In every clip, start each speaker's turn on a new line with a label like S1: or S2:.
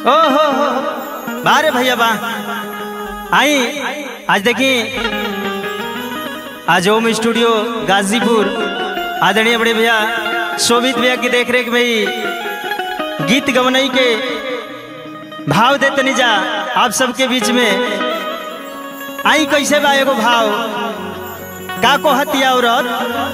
S1: ओ हो हो बारे भैया बा आई आज देखी आज ओम स्टूडियो गाजीपुर आदरणीय बड़े भैया शोभित भैया की देख रेख में ही गीत गवनई के भाव दे तनी जा आप सबके बीच में आई कैसे बा एगो भाव का को हतिया औरत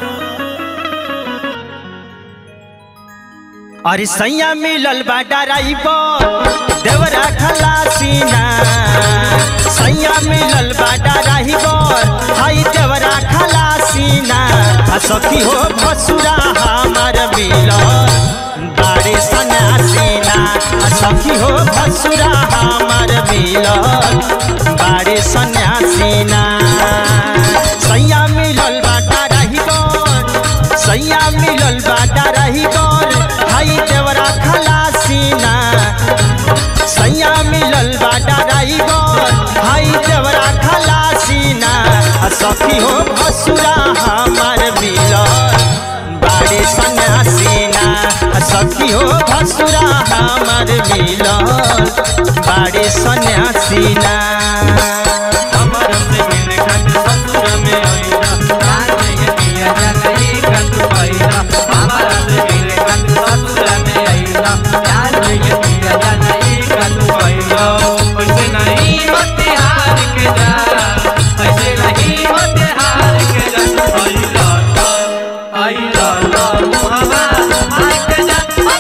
S1: अरे सैया मिलल बा डराइबर देवरा खलासीना सैया मिलल बा डराइबर हाई देवरा खलासीना आ सखी हो भसुरा हमार मिलल बाड़े सन्यासीना आ सखी हो भसुरा हमार मिलल बाड़े सन्यासीना सैया मिलल बा डराइबर सैया मिलल बा डराइबर हाई देवरा खलासीना सैया मिलल बा डराइबर हाई देवरा खलासीना आ सखी हो भसुरा हमार मिलल बाड़े सन्यासीना आ सखी हो भसुरा हमार मिलल बाड़े सन्यासीना
S2: हमर से मिल खत ससुर में आइला जान नहीं पिया जनई खत पाइला हमर से मिल खत ससुर में आइला जान नहीं पिया जनई खत पाइला ऐसे नहीं मत हार के जा ऐसे नहीं मत हार के जा आइला आइला ला मुहवा आइ के जा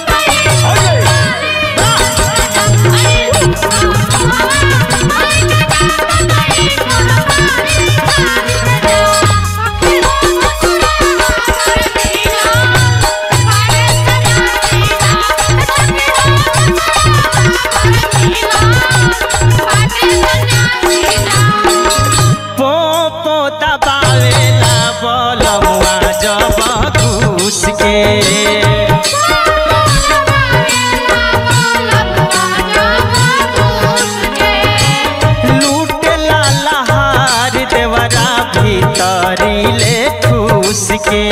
S1: पो पो दबावेला बलमुआ जब घूस के लूटेला लहार देवरा भीतरी ले ठूस के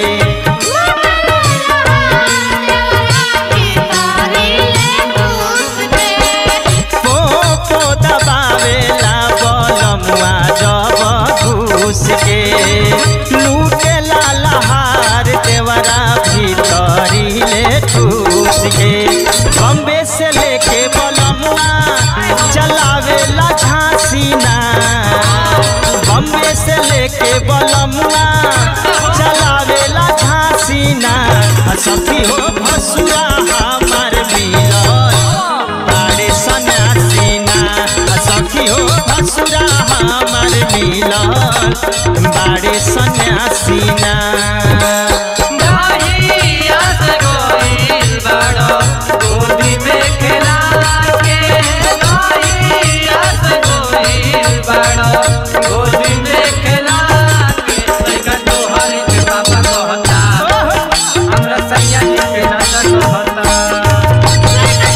S1: पो पो दबावेला बलमुआ जब घूस के लूटेला लहार देवरा भीतरी ले ठूस के बम्बे से लेके बलमुआ चलावेला झांसीना बम्बे से लेके बलमुआ चलावेला झांसीना आ सखी हो भसुरा हमार मिलल बाड़े सन्यासीना आ सखी हो भसुरा हमार मिलल बाड़े सन्यासीना
S2: दाहिया से गोइल बड़ो गोदी में खेला के दाहिया से गोइल बड़ो गोदी में खेला के सैका तोहर के पापा कहता हमरा सैया जी के नाना कहता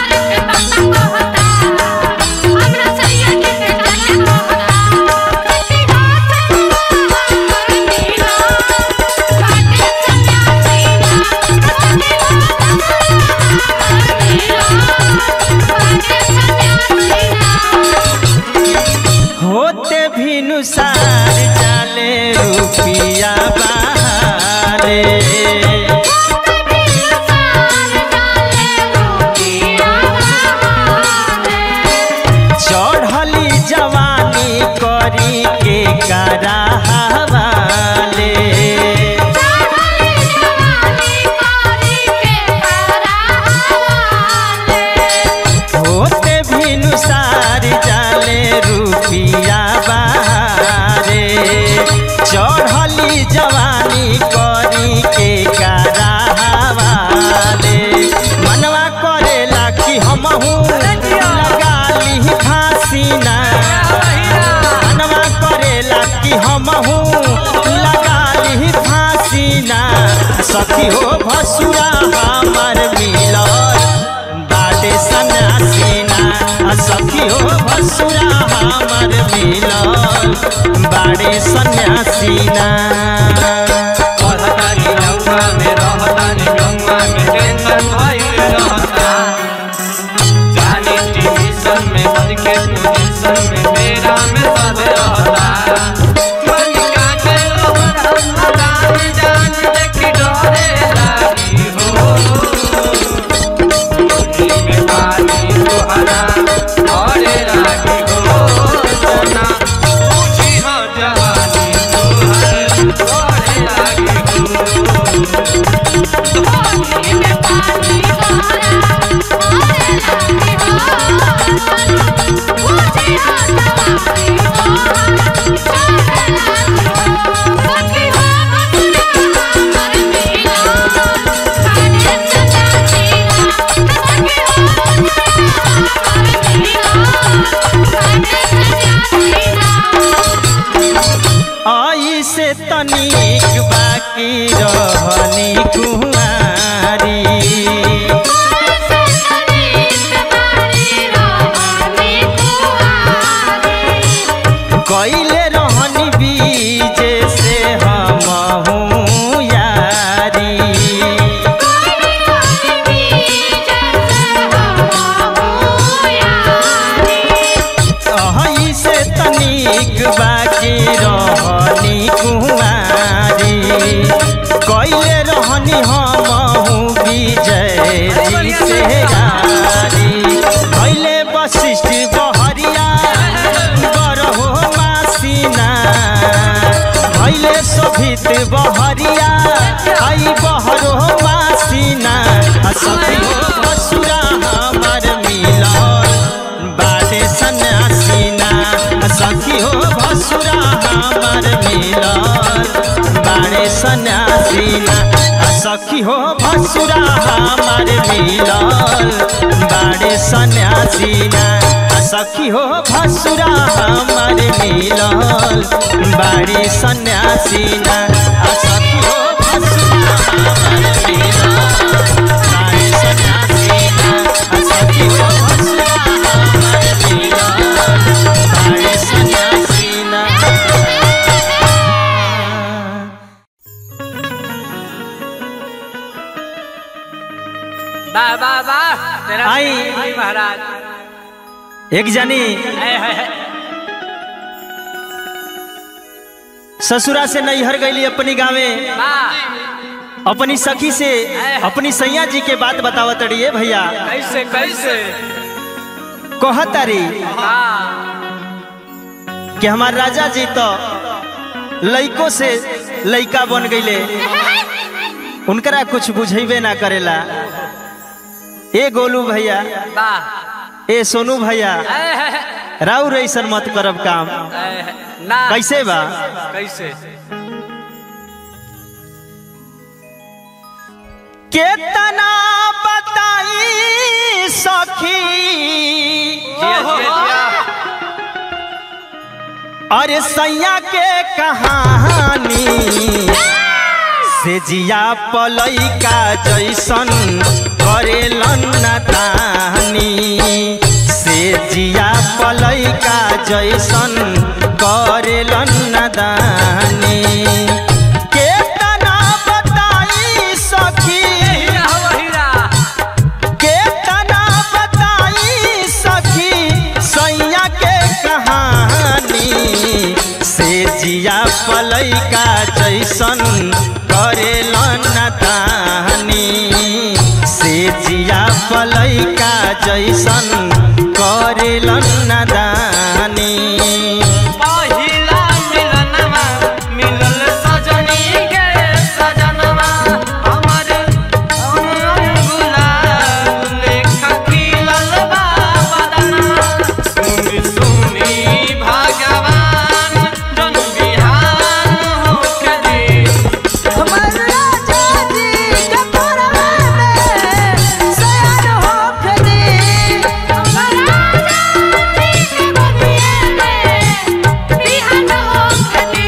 S1: होते भी नुसार जाले रुपिया बहारे चढ़ली जवानी करी के करा हवाले होते भी नुसार जाले रुपिया बहारे चढ़ली जवानी करी के करा हवाले मनवा करेला कि हमहू लगा ली फांसीना मनवा करेला कि हमहू लगा ली फांसीना सखी हो भसुरा हमार मिलल बाटे सन्यासीना आ सखी हो भसुरा हमार मिलल बाड़े सन्यासीना
S2: कहतानी गंगा में रहतानी गंगा में टेंशन भइल रहता
S1: आई से तनिक बाकी रहनी कुमारी कैले रहनी बीजे से हम यारी अही से तनिक बाकी रहनी कुमारी कैले रहनी हम विजय जी से गारी कैले वशिष्ठ बहरिया बरहो मासीना कैले शोभित बहरिया आई बहरो मासीना आ सखी बसुरा हमार मिलन बाटे सन्यासीना सखी हो भसुरा हमार मिलन बाड़े सन्यासीना सखी हो भसुरा हमार मिलन बाड़े सन्यासीना सखी हो भसुरा हमार मिलन बाड़े सन्यासीना सखी हो भसुरा हमार मिलन बाड़े सन्यासीना सखी हो भसुरा हमार मिलन बाड़े सन्यासीना
S2: वाह वाह वाह तेरा
S1: आई।
S2: आई महाराज
S1: एक जानी
S2: है है है
S1: ससुरा से नैहर गईली अपनी गाँवे
S2: वाह
S1: अपनी सखी से अपनी सैया जी के बात बतावत रही भैया
S2: कैसे कैसे
S1: कहतारी
S2: हाँ
S1: कि हमार राजा जी तो लइको से लइका बन गईले उनकरा कुछ बुझेबे ना करेला ए गोलू भैया
S2: वाह
S1: ए सोनू भैया
S2: है है है
S1: राउ ऐसन मत करब काम
S2: है, है। ना
S1: कैसे बा
S2: कैसे
S1: केतना बताई सखी
S2: जिया जिया जिया
S1: अरे सैया के कहानी से जिया पलई का जैसन करेलन नादानी से जिया पलई का जैसन करेलन नादानी केतना बताई सखी
S2: हीरा हो हीरा
S1: केतना बताई सखी सैया के कहानी से जिया पलई का जैसन करेलन नदानी से जिया पलई का जैसन करेलन नदानी
S2: पहिला मिलनवा मिलल सजनी के सजनवा हमर अंगुला लेख खिलल बा बदनवा सुनी सुनी भगवान जन बिहान होके दे
S3: हमर राजा जी के परवा में सयान होख दे हमर राजा जी के बगिए में बिहान होख दे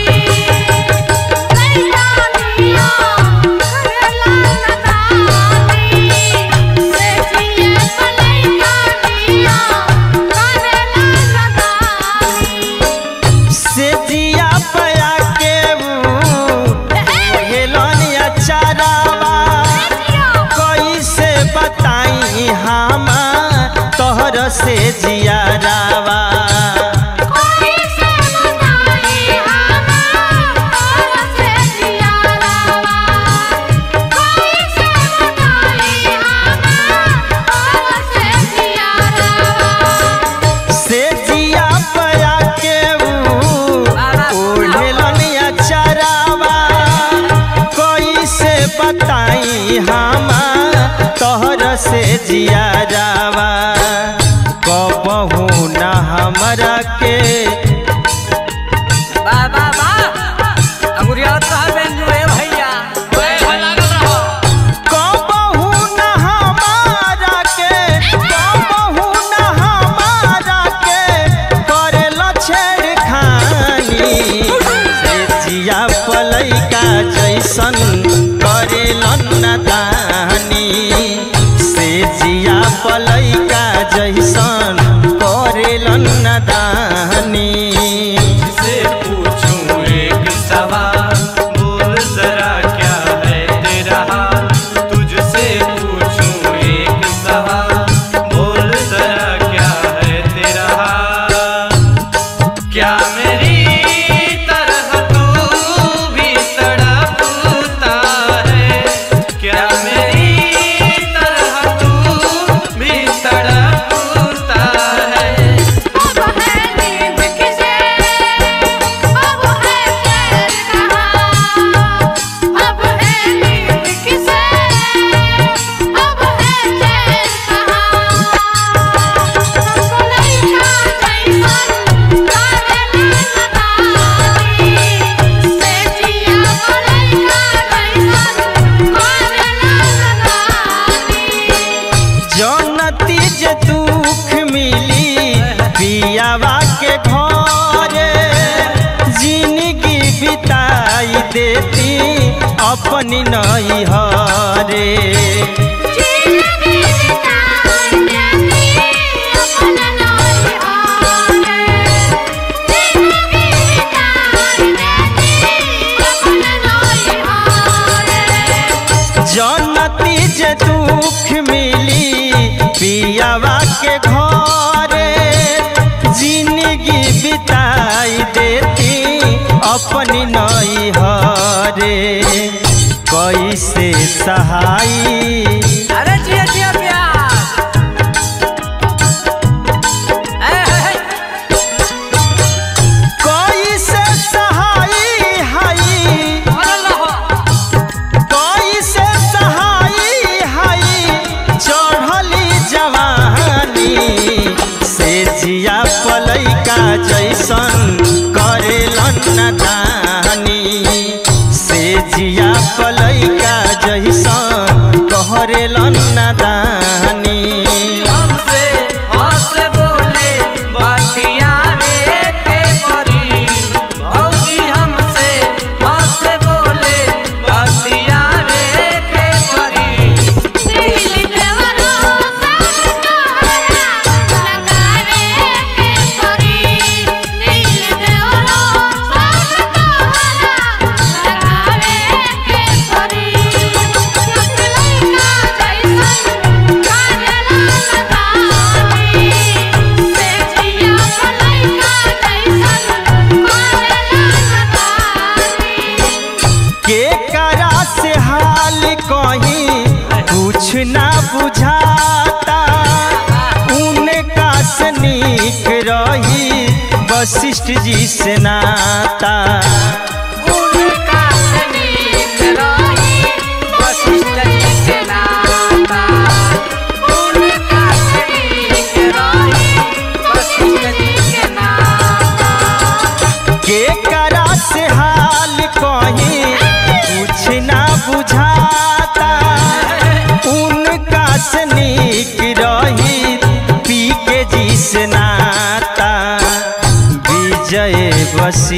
S3: लैला दिया करेला नदानी से जिए पलैया दिया करेला नदानी
S1: से जिया पया के हेलन अचारावा कैसे बताई हम तोहर से जियारावा
S3: कोई से बताई हम और से जियारावा कोई से बताई हम और से जियारावा
S1: से जिया पया के ओढ़ेलन अचारावा कैसे बताई हम तोहर से जियारावा कबहू न हमरा के
S2: वाह वाह वाह अंगुरिया तो हमें जुए भैया ओए लागल रहो
S1: कबहू न हमारा के कबहू न हमारा के करेल छेड़खानी से जैसन करेलन नदानी से जिया पलैका जैसन करेलन नदानी
S2: से पूछूं एक सवाल बोल जरा क्या है तेरा हाल तुझसे पूछूं एक सवाल बोल जरा क्या है तेरा हाल क्या मेरी तरह तू भी तड़पता है क्या मेरी तरह तू भी तड़पता है
S3: अब है नींद किसे अब है चैन कहाँ अब है नींद किसे अब है चैन कहाँ हमको लइका जैसन काहे नदानी से जिया लइका जैसन काहे नदानी
S1: जनती जे दुख मिली पियावा के घरे जिंदगी बिताई देती अपनी नहीं हरे
S3: जिंदगी बिताई देती अपना नई हारे जिंदगी बिताई देती अपना नई हारे
S1: जनती जे दुख मिली पियावा के घरे जिंदगी बिताई देती अपनी नहीं हरे कैसे सहाई
S4: अरे जिया जिया प्यार ए, हे, हे।
S1: कैसे सहाई हाई
S4: बनल रहो।
S1: कैसे सहाई हाई चढ़ली जवानी से जिया पलैका जैसन करेलन नदानी से जिया पलैका जैसन कहरेलन नदानी
S2: हमसे हंस बोले बातिया रे के परी भौजी हमसे हंस बोले बातिया रे के परी
S3: दिल देवरो सब तोहरा लगावे के परी दिल देवरो सब तोहरा लगावे के परी लइका जैसन काजला लगावी से जिया लइका जैसन काजला लगावी
S1: के करा से हाल कहीं कुछ ना बुझाता उनका से नीक रही वशिष्ठ जी से नाता
S4: उनका सनीक रही वशिष्ठ जी के नाता। उनका सनीक रही वशिष्ठ जी के नाता।
S1: के करा से हाल कहीं कुछ ना बुझाता उनका से नीक रही पी के जी से नाता विजय बसी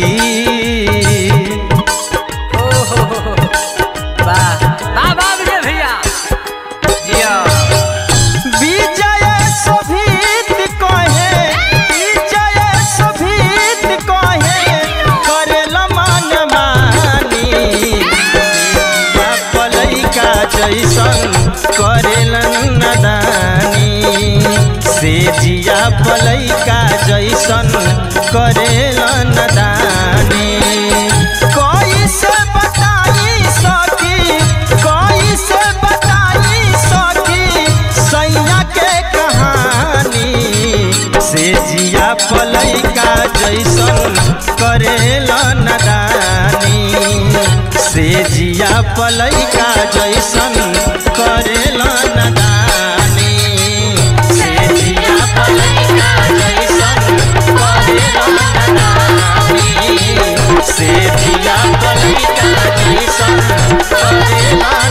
S4: ओहो, वाह वाह वाह विजय भैया
S2: जिया
S1: विजय शोभित कहे विजय शोभित कहे करेल मन मानी या पलैका जैसन करेलन नदानी से जिया पलैका जैसन करेलन नदानी कैसे बताई सकी कैसे बताई सकी सैया के कहानी से जिया पलैका जैसन करेला नदानी से जिया पलैका जैसन करेला नदानी से जिया पलैका जैसन करेला नदानी से जिया पलैका जैसन करेला